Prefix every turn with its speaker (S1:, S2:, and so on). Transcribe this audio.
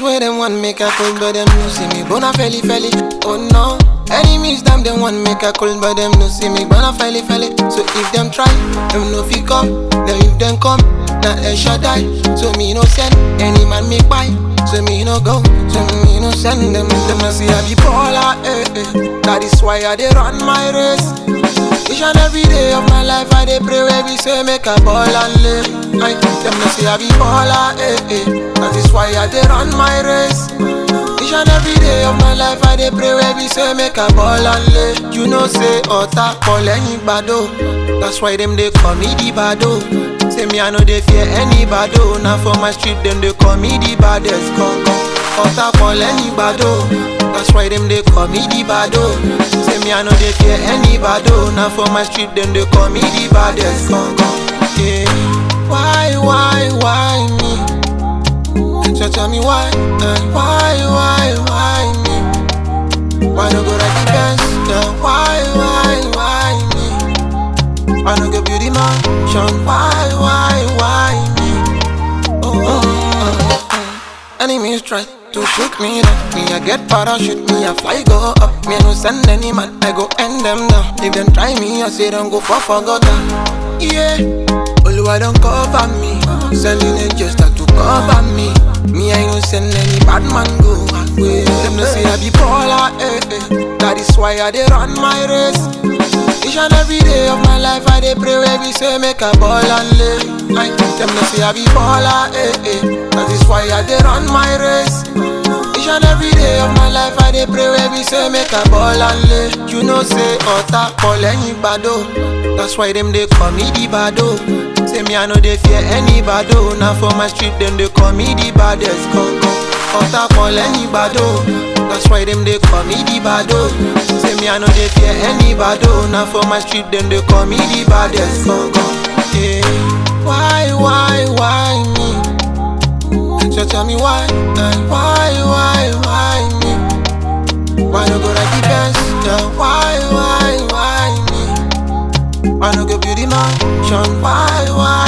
S1: where them want make a cold, but them no see me. Bona felly felly, oh no. Enemies them them want make a cold, but them no see me. Bona felly felly. So if them try, them no fi come. Then if them come, na a shot die. So me no send any man make buy. So me no go, so me no send them. Them no see I be baller, eh eh. That is why I dey run my race. Each and every day of my life I dey pray where we say make a ball and live. I them no say I be baller, eh eh. That is why I dey run my race. Each and every day of my life I dey pray where we say make a ball and live. You know say ọ̀tá pọ̀ lẹ́yìn gbàdo. That's why them dey call me the bado. Say me I no dey fear any bado. Now for my street them dey call me the baddest gangan. Ọ̀tá pọ̀ lẹ́yìn gbàdo. That's why them they call me the bado. Say me I no dey fear any bado. Now for my street them they call me the baddest gangan. Yeah. Why, why, why me? So tell me why, uh, why, why, why me? Why no go like the best? Yeah. Why, why, why me? Why no go beauty mansion? Why, why, why me? Oh, oh, oh, oh. Enemies try to shoot me down. Me I get parachute, me I fly go up. Me I no send any man, I go end them down. If them try me, I say don't go for forgotten. Yeah, Oluwa don't cover me. Sending angels start to cover me. Me I no send any bad man go away. Them no say I be baller, eh eh. That is why I dey run my race. Each and every day of my life I dey pray where we say make a ball and live. I them no say I be baller, eh eh. That is why I dey run my race. Each and every day of my life I dey pray where we say make a ball and live. You know say ọ̀tá pọ̀ lẹ́yìn gbàdo. That's why them dey call me the bado. Say me I no dey fear any bado. Now for my street them dey call me the baddest gangan. Ọ̀tá pọ̀ lẹ́yìn gbàdo. That's why them they call me the bado. Say me I no dey fear any bado. Now for my street them they call me the baddest gangan. Yeah. Why, why, why me? So tell me why, uh, why, why, why me? Why no go like the best? Yeah. Why, why, why me? Why no go beauty mansion? Why, why,